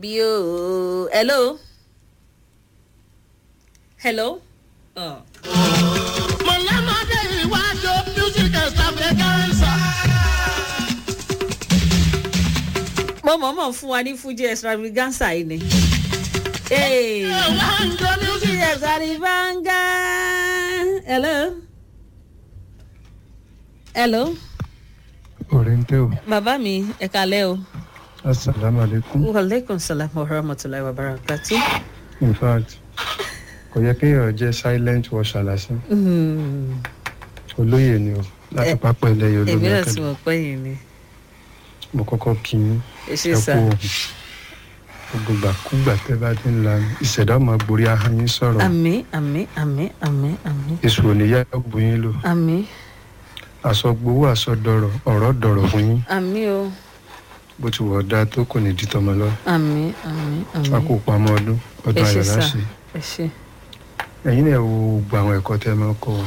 bí o hello hello. Uh. mọ̀lẹ́mọ̀dé ìwájú music extravaganza. mo mọ̀ mọ̀ fún wa ní fuji extravaganza yìí ni. Hey. ìwájú music fuji extravaganza. hello. hello. Oriente o. bàbá mi ẹ kalẹ́ o. Assalamu alaikum. waaleykum salaam wa rahmatulahi wa barakatu. In fact, kò yẹ kéèyàn jẹ́ silent watcher lásán. Mm. Olóyè ni o. Láti Eh, pápá ilẹ̀ èmi Yorùbá náà ti kẹ́lẹ́. mọ̀ pé yìí ni. Mo kọ́kọ́ kí yín. ẹ ṣe Ẹ sá. kú ohùn. Gbogbo gbàkúgbà tẹ́ bá ti ń la ìṣẹ̀dá ọmọ gborí ahọ́n yín sọ̀rọ̀. àmì àmì àmì àmì àmì Èṣù ò ní yá bu yín lò. àmì Àsọgbowó àsọdọ̀rọ̀ ọ̀rọ̀ dọ̀rọ̀ fún yín. àmì o Bó ti wọ̀ dáa tó kò ní di tọmọ lọ. àmì àmì àmì. A kò pamọ́ ọdún. ẹ Ọdún ṣe ayọ̀ sá láṣẹ. ẹ ṣe. Ẹ̀yin náà wo gbogbo àwọn ẹ̀kọ́ tẹ́ máa kọ́ wa.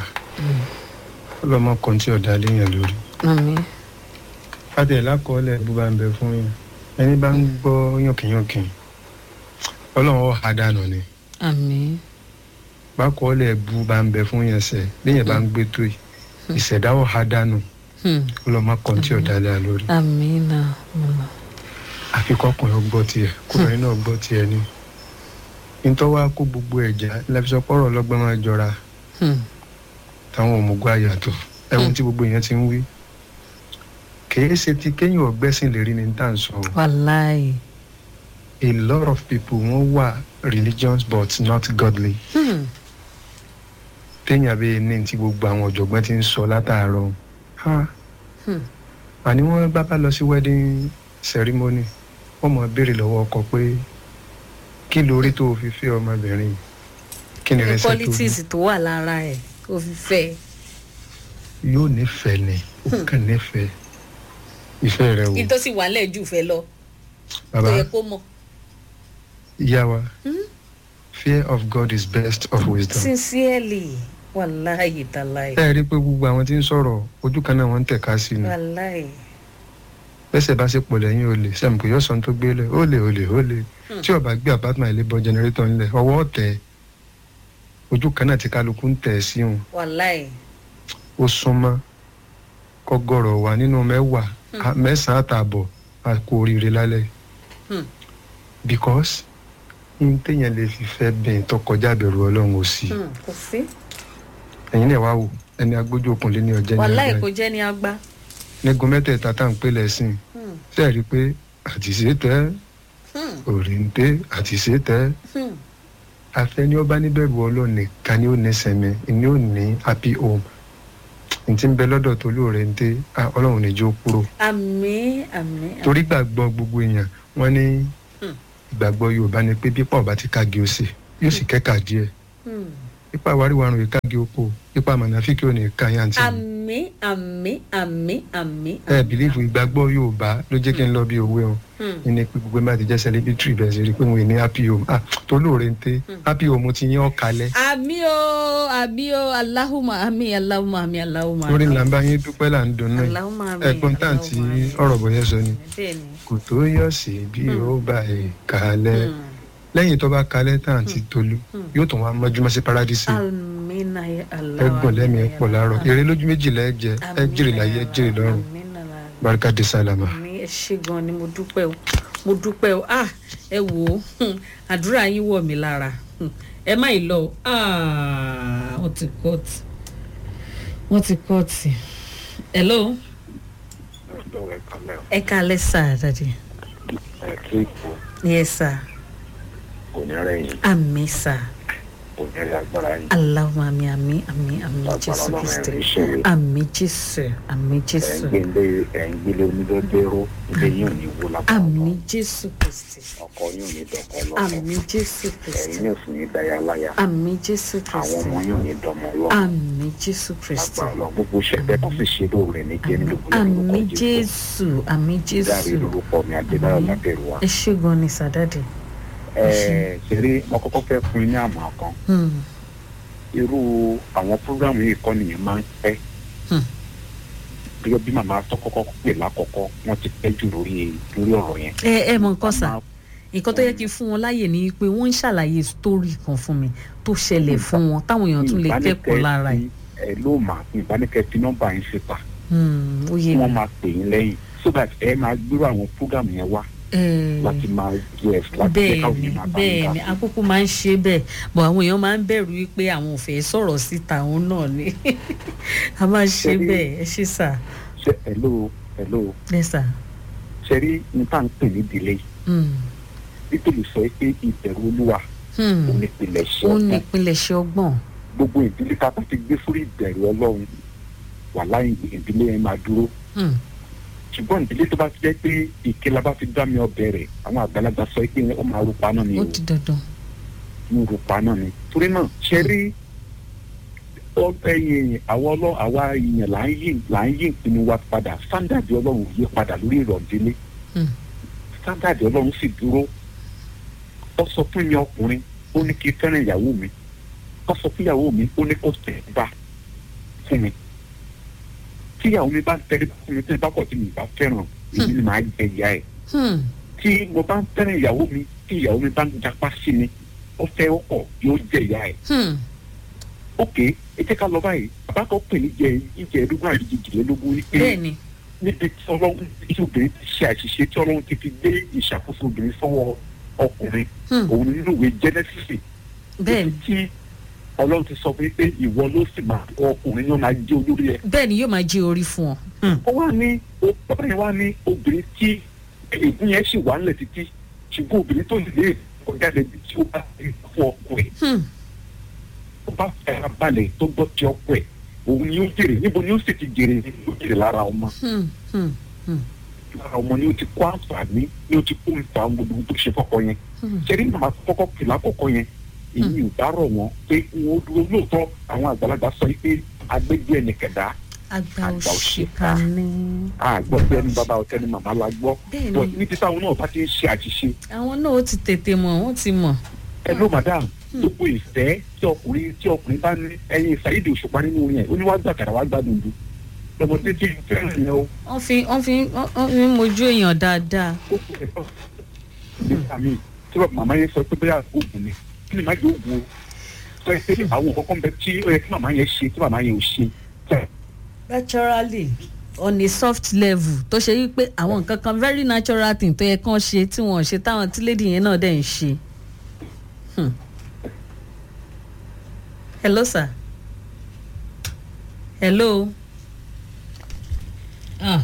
Ọlọ́mọ kan tí ọ̀dà léèyàn lórí. àmì pàtẹ lákọọlẹ bó bá ń bẹ fún yàn ẹni bá ń gbọ́ yànkìyànkìn ọlọ́run ó ha dànù ni àmì bákọọlẹ bú bá ń bẹ fún yàn sẹ léyìn bá ń gbé tó yìí ìṣẹ̀dá ó ha dànù ọlọ́run kan tí ọ̀dà léèyàn lórí àmì náà mọ̀nà. àfikọ́kùnrin ọgbọ́ tiẹ̀ kóbìnrin náà gbọ́ tiẹ̀ ni ntọ́wá kó gbogbo ẹ̀já lẹ́fisọ́pọ̀rọ̀ ọlọ́gbọ́n máa jọra táwọn òmùgọ̀ àyàtọ̀ ẹ̀wọ̀n tí gbogbo èèyàn ti ń wí kìí ṣe ti kéyìn ọ̀gbẹ́sìn lè rí ni tá à ń sọ o. wàláì. a lot of people wọ́n wà religious but not godly. Hmm. téèyàn bẹ́ẹ̀ ní ti gbogbo àwọn ọ̀jọ̀gbọ́n ti ń sọ látàárọ̀ ha Hmm. àní wọ́n bá bá lọ sí wedding ceremony wọ́n mọ̀ béèrè lọ́wọ́ ọkọ pé kí lórí tó o fi fẹ́ ọmọbìnrin yìí kí ni ní rẹsẹ̀ tó ní qualities tó wà lára ẹ̀ ó fi fẹ́. yóò nífẹ̀ẹ́ ni ó kàn nífẹ̀ẹ́ ìfẹ́ rẹ wò kí tó sì wà lẹ́ẹ̀ jù fẹ́ lọ bàbá tó yẹ kó mọ̀. ìyá wa Hmm? fear of God is best of wisdom. sincerely wàláì tàláì ẹ rí i pé gbogbo àwọn tí ń sọ̀rọ̀ ojú kan náà wọ́n ń tẹ̀ka sí ni wàláì. bẹ́sẹ̀ bá ṣe pọ̀ lẹ́yìn olè sẹ́mi kò yọ sọ́n tó gbélé olè olè olè Hmm. tí ọba gbé apartment ilé bọ́ jẹnẹrétọ̀ ńlẹ̀ ọwọ́ ọ̀tẹ̀ ojú kan náà tí kálukú ń tẹ̀ sí òun wàláì. ó súnmọ́ kọ́gọ́rọ̀ wà nínú mẹ́wàá Hmm. a- mẹ́sàn-án àtààbọ̀ a kú oríire lálẹ́ Hmm. because n téèyàn lè fi fẹ́ bẹ́ẹ̀ tó kọjá bẹ̀rù ọlọ́run ò sí Hmm, kò sí. ẹ̀yin náà wá wò ẹni agbójú òkun lé ní ọjẹ́ ní wàláì ọjọ́ kò jẹ́ ní agbá. nígun mẹ́tẹ̀ẹ̀ta tá à ń pè lẹ́sìn Hmm, fẹ́ẹ̀ rí i pé àtìsé tẹ́ hmm, òrìǹté àtìsé tẹ́ hmm. afẹ́ ni ó bá níbẹ̀rù ọlọ́run nìkan ni ó ní sẹ́mi ni ó ní happy home n ti ń bẹ lọ́dọ̀ tó lóore ń tẹ́ ọlọ́run ní jó kúrò àmì àmì. torí gbàgbọ́ gbogbo èèyàn wọ́n ní Hmm. ìgbàgbọ́ yorùbá ni pé bípa ọba ti kági ó sè yóò sì kẹ́ka díẹ̀ Hmm. ipa àwáríwárùn yìí kági oko ipa mọ̀nàfíkì ò ní ká yá ntí àmì àmì àmì àmì. ẹ bìlífù ìgbàgbọ́ yorùbá ló jẹ́ kí n lọ bí òwe o Hmm. ní pé gbogbo ẹ̀ bá ti jẹ́ celebrity bẹ́ẹ̀ sì rí i pé wọ́n ní happy home ah tó lóore ń tẹ́ happy home ti yín ọ̀kalẹ̀ àmì o àmì o aláhùnmá àmì aláhùnmá àmì aláhùnmá. lórí ńlá ń bá yín dúpẹ́ là ń dunnú yìí aláhùnmá àmì. ẹ̀gbọ́n tá à ń ti ọ̀rọ̀ bọ̀yẹ́ sọ ni bẹ́ẹ̀ni. kò tó yọ̀ sí bí ó bá ẹ̀ kalẹ̀ Hmm. lẹ́yìn tó bá kalẹ̀ tá à ń ti tolú yóò tún wá mọ́júmọ́ sí paradísì amina ya allah ẹgbọ̀n lẹ́mìí ẹ̀ pọ̀ láàárọ̀ èrè lójú méjìlá ẹ jẹ ẹ jèrè láyé ẹ jèrè lọ́rùn barika de salama. mi ẹ ṣe gan ni mo dúpẹ́ o mo dúpẹ́ o ah ẹ wò ó hmm, àdúrà yín wọ̀ mí lára Hmm, ẹ má ì lọ o. ah wọ́n ti kọ́ọ̀tì wọ́n ti kọ́ọ̀tì hello ẹ kalẹ́ sá dadi yes sir kò ní rẹ̀yìn àmì sá kò ní rí agbára yín aláwọ̀ àmì àmì àmì àmì Agbára jésù Ọlọ́run kristi ẹ̀ ní ṣòro. àmì jésù àmì ẹ̀ ń jésù gbélé ẹ̀ ń gbélé onídọ́gbẹ́rọ́ ilé yín ò ní wó lápá àmì jésù kristi ọkọ yín ò ní dọ̀kọ́ lọ́kọ̀ àmì jésù kristi ẹ̀yin ò sì ní dáyà láyà àmì jésù àwọn kristi ọmọ yín ò ní dọmọ lọ́wọ́ àmì jésù kristi agbára lọ gbogbo ṣẹ̀fẹ̀ tó sì ṣe lóore ní jẹ́ nílùú àmì jésù àmì dárí jésù lórúkọ mi adébáyọ̀ lábẹ́rù wa ẹ ṣe gan ni sàdáàdì ẹ̀ ṣeré mo kọ́kọ́ fẹ́ fún yín ní àmọ́ kan Hmm, irú àwọn fúrógámù yìí kọ́ nìyẹn máa ń pẹ́ Hmm. gẹ́gẹ́ bí màmá tó kọ́kọ́ pè lákọ̀ọ́kọ́ wọ́n ti pẹ́ jù lórí lórí ọ̀rọ̀ yẹn ẹ ẹ mọ nǹkan sà nǹkan tó yẹ kí n fún wọn láàyè ni pé wọ́n ń ṣàlàyé sítórì kan fún mi tó ṣẹlẹ̀ fún wọn táwọn èèyàn tún lè kẹ́kọ̀ọ́ lára ẹ̀. ẹ ló mà ìbánikẹ́ fi nọ́mbà yín ṣe pa Hmm, ó yé kí mi. wọ́n máa pè yín lẹ́yìn so that ẹ máa gbérò àwọn program yẹn wá Eh, láti máa yes láti jẹ́ bẹ́ẹ̀ káwọn ni èèyàn máa bá bẹ́ẹ̀ yín ni dá sí. àkókò máa ń ṣe bẹ́ẹ̀ bọ̀ àwọn èèyàn máa ń bẹ̀rù wípé àwọn ò fẹ́ sọ̀rọ̀ síta òun náà ni a máa ṣe Ṣé rí- bẹ́ẹ̀ ẹ ṣe sà ṣe hello hello ẹ sà. ṣe rí nípa ń pè ní delay Hmm, nítorí sọ pé ìbẹ̀rù olúwa hmm. ò ní pilẹ̀ ṣe ó ní ọ̀tọ̀ ìpilẹ̀ṣẹ̀ ọgbọ́n. gbogbo ìdílé ká bá ti gbé sórí ìbẹ̀rù ọlọ́run wà láyé ìdílé yẹn máa dúró Hmm, ṣùgbọ́n ìdílé tó bá ti jẹ́ pé ìké la bá fi dá mi ọbẹ̀ rẹ̀ àwọn àgbàlagbà sọ pé ó máa rupa náà ni ó o di dandan. ń rupa náà ni torí náà ṣe rí ọ- ẹ̀yin àwọn ọlọ́ àwa èèyàn là ń yí là ń yí ìpinnu wa padà sándàdì ọlọ́run ò yí padà lórí ìrọ̀dílé Hmm, sándàdì ọlọ́run sì dúró ó sọ fún mi ọkùnrin ó ní kí n fẹ́ràn ìyàwó mi ó sọ fún ìyàwó mi ó ní kó tẹ̀ bá fún mi tí ìyàwó mi bá ń tẹ̀lé bá fún mi tí ẹ bá kọ̀ tí mi bá fẹ́ràn èmi ni màá jẹ ìyá ẹ̀ hmm, tí mo bá ń fẹ́ràn ìyàwó mi tí ìyàwó mi bá ń japa sí mi ó fẹ́ ọkọ̀ yóò jẹ ìyá ẹ̀ hmm. ok ẹ jẹ́ ká lọ báyìí bàbá kan pè ní jẹ ìjẹ ẹ̀ẹ́dógún àti ìjìlélógún ní pé bẹ́ẹ̀ ni níbi tí ọlọ́run tí obìnrin ti ṣe àṣìṣe tí ọlọ́run ti fi gbé ìṣàkóso obìnrin sọ́wọ́ ọkùnrin Hmm, òun nínú ìwé genesis bẹ́ẹ̀ ni tí ọlọ́run ti sọ pé pé ìwọ ló sì máa ọkùnrin yóò máa jẹ́ olórí ẹ̀ bẹ́ẹ̀ ni yóò máa jẹ́ orí fún ọ. Hmm, ó wá ní ó- bàbá yẹn wá ní obìnrin tí ègún yẹn sì wà nílẹ̀ títí ṣùgbọ́n obìnrin tó lè kọjá lẹ́bi tí ó bá ti fún ọkọ ẹ̀ hmm, tó bá fẹ́ra balẹ̀ tó gbọ́ ti ọkọ ẹ̀ òun ni ó jèrè níbo ni ó sì ti jèrè ni ó jèrè lára ọmọ hmm, hmm, hmm, lára ọmọ ni ó ti kó àǹfààní ni ó ti kó ìfà gbogbo tó ṣe kọ́kọ́ yẹn hmm. ṣẹ́rí màmá kọ́kọ́ pè lákọ̀ọ́kọ́ yẹn èyí ò bá rọ̀ wọ́n pé wọ́n dúró lóòótọ́ àwọn àgbàlagbà sọ pé agbẹ́gbẹ́ ẹnìkẹ̀dá àgbà Àgbà òṣìkà òṣìkà. ni. àgbọ̀ pé ẹni bàbá ọ̀tẹ́ ni màmá la gbọ́ bẹ́ẹ̀ bọ́ ni níbi táwọn náà bá ti ń ṣe àṣìṣe àwọn náà ó ti tètè mọ̀ wọ́n ti mọ̀. ẹ ló madam gbogbo ìfẹ́ tí ọkùnrin tí ọkùnrin bá ní ẹyin ṣàyídì òṣùpá nínú yẹn ó ní wàá gbàkàrà wàá gbádùn dùn lọmọdé tí ń fẹ́ràn yẹn o wọ́n fi wọ́n fi wọ́n fi ń mojú èèyàn dáadáa. ó kù ẹ̀ tán nígbà míì tí bàbá màmá yẹn sọ pé bóyá oògùn ni kí ni má jẹ́ oògùn o sọ ẹ pé àwọn kọ̀ọ̀kan bẹ tí ó yẹ kí màmá yẹn ṣe tí màmá yẹn ò ṣe tẹ̀ naturally on a soft level tó ṣe wípé àwọn nǹkan kan very natural thing tó yẹ kán ṣe tí wọ́n ṣe táwọn tí lady yẹn náà dẹ̀ ń ṣe. Hmm. hello sir. hello. ah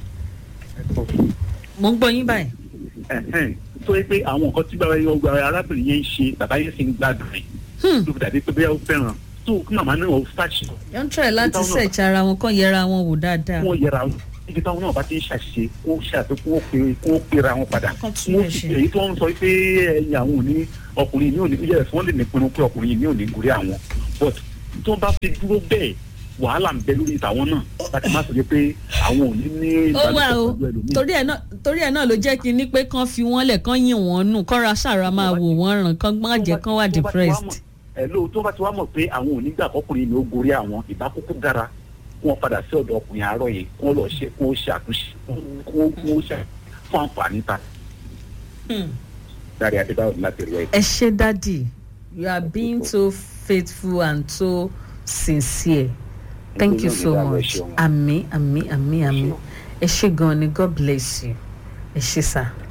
mo ń gbọ́ yín báyìí. ẹ̀hẹ́n tó yẹ pé àwọn nǹkan tí bàbá yẹn ọgbà arábìnrin yẹn ń ṣe bàbá yẹn sì ń gbádùn rẹ̀ Hmm. ló fi dàbí pé bóyá ó fẹ́ràn tó kí màmá náà ó fàṣì yọ̀n try láti search ara wọn kán yẹra wọn wò dáadáa. kí wọ́n yẹra wọn níbi táwọn náà bá ti ń ṣàṣìṣe kó ṣàtò kó pe kó pera wọn padà Kán tún wọ́n lè sì ṣe. èyí tó ń sọ pé ẹ̀yìn àwọn òní ọkùnrin ní òní yẹ fún wọn lè ní pinnu pé ọkùnrin ní òní gòrí àwọn but tó bá fi dúró bẹ́ẹ̀ wàhálà ń bẹ lórí ìtàwọn náà láti má sọ pé àwọn òní ní ó wà o pẹ̀lú ẹlòmíì. torí ẹ̀ náà torí ẹ̀ náà ló jẹ́ kí n ní pé kán fi wọ́n lẹ̀ kán yìn wọ́n nù kán ra ṣàrà máa wò wọ́n ràn kán gbọ́n jẹ́ kán wà depressed. ẹ lóò tó bá ti wá mọ̀ pé àwọn òní gbà kọkùnrin ni ó gorí àwọn ìbákúkú dára kí wọ́n padà sí ọ̀dọ̀ ọkùnrin àárọ̀ yìí kí wọ́n lọ ṣe kí wọ́n ṣe àtúnṣe kí wọ́n kí wọ́n ṣe fún àǹfààní ta. dárí adébáyọ̀ láti rí ẹ. ẹ ṣe dádì you are being so faithful and so sincere thank you so much àmì àmì àmì àmì ẹ ṣe gan ni god bless you ẹ ṣe sá.